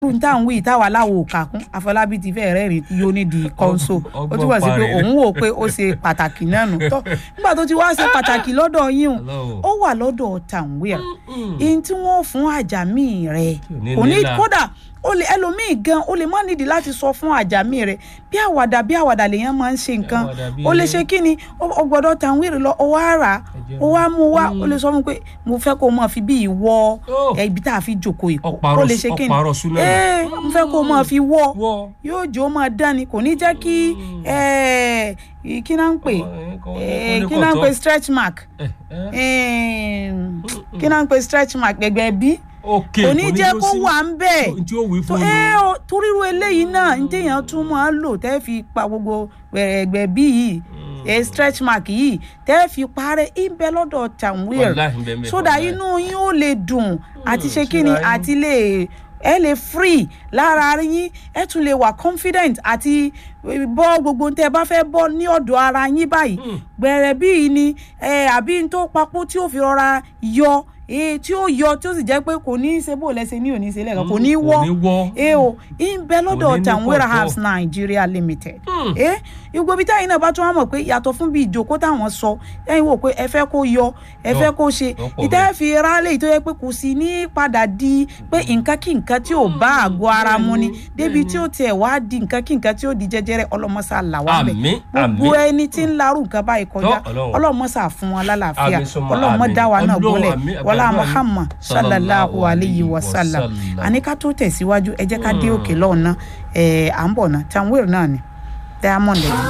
irú tá à ń wí táwa láwo kà kún àfọlábí ti fẹ́ rẹ́rìn yóò ní di kọ́ńsó ó túbọ̀ sí pé òun wò pé ó ṣe pàtàkì náà nù tọ́ nígbà tó ti wá ṣe pàtàkì lọ́dọ̀ yín o ó wà lọ́dọ̀ tàǹwìr ihun tí wọ́n fún àjàmí rẹ̀ kò ní kódà o lè ẹlòmíì gan o lè má nídìí láti sọ fún àjàmí rẹ bí àwàdà bí àwàdà lèèyàn máa ń ṣe nǹkan o lè ṣe kí ni o gbọ́dọ̀ tàǹwìrì lọ o wá rà o wá mú wá o lè sọ fún pé mo fẹ́ kó o máa fi bí ìwọ ibi tá a fi jòkó ìkó o lè ṣe kí ni ee mo fẹ́ kó o máa fi wọ yóò jò ó máa dán ni kò ní jẹ́ kí kí náà ń pè kí náà ń pè stretch mark kí náà ń pè stretch mark gbẹgbẹ bí okay kò ní jẹ́ kó wà ń bẹ̀ tí ó wí fún mi. toríru eléyìí náà ní téèyàn tún máa ń lò tẹ́ fi pa gbogbo ẹ̀gbẹ́ bí yìí ẹ stretch mark yìí tẹ́ fi parẹ́ ìbẹ́ lọ́dọ̀ tàwíìr sódà inú yín ó lè dùn àti ṣe kí ni àti lè ẹ lè free lára yín ẹ tún lè wà confident àti bọ́ gbogbo tẹ́ bá fẹ́ bọ́ ní ọ̀dọ̀ ara yín báyìí gbẹ̀rẹ̀ bíi ni àbí n tó papò tí ó fi rọra yọ ee tí ó yọ tí ó sì jẹ́ pé kò ní í ṣe bó lẹ́sẹ̀ ní òní ṣe lẹ́ẹ̀kan kò ní í wọ́ ee o ń bẹ lọ́dọ̀ Tanwera Herbs Nigeria Limited ee gbogbo ibi táyìn náà bá tún wá mọ̀ pé yàtọ̀ fún bí ìjókòó táwọn sọ ẹ̀yin wò pé ẹ fẹ́ kó yọ ẹ fẹ́ kó ṣe ìtẹ́ fi rálẹ̀ tó yẹ pé kò sí ní padà di pé nǹkan kí nǹkan tí ò bá àgọ́ ara mu ni débi tí ó tiẹ̀ wá di nǹkan kí nǹkan tí ó di jẹjẹrẹ ọlọ́mọṣà là wá bẹ̀ gbogbo ẹni tí ń larú nǹkan báyìí kọjá ọlọ́mọṣà fún wọn lálàáfíà ọlọ́mọ dá wa náà bọ́lẹ̀ wọlá muhammad sallallahu alayhi wa sallam àní ká tó tẹ̀síwájú ẹ jẹ́ ká dé òkè lọ́ọ̀nà ẹ̀ à ń bọ̀ ná Tanwera náà ni diamond ẹ̀.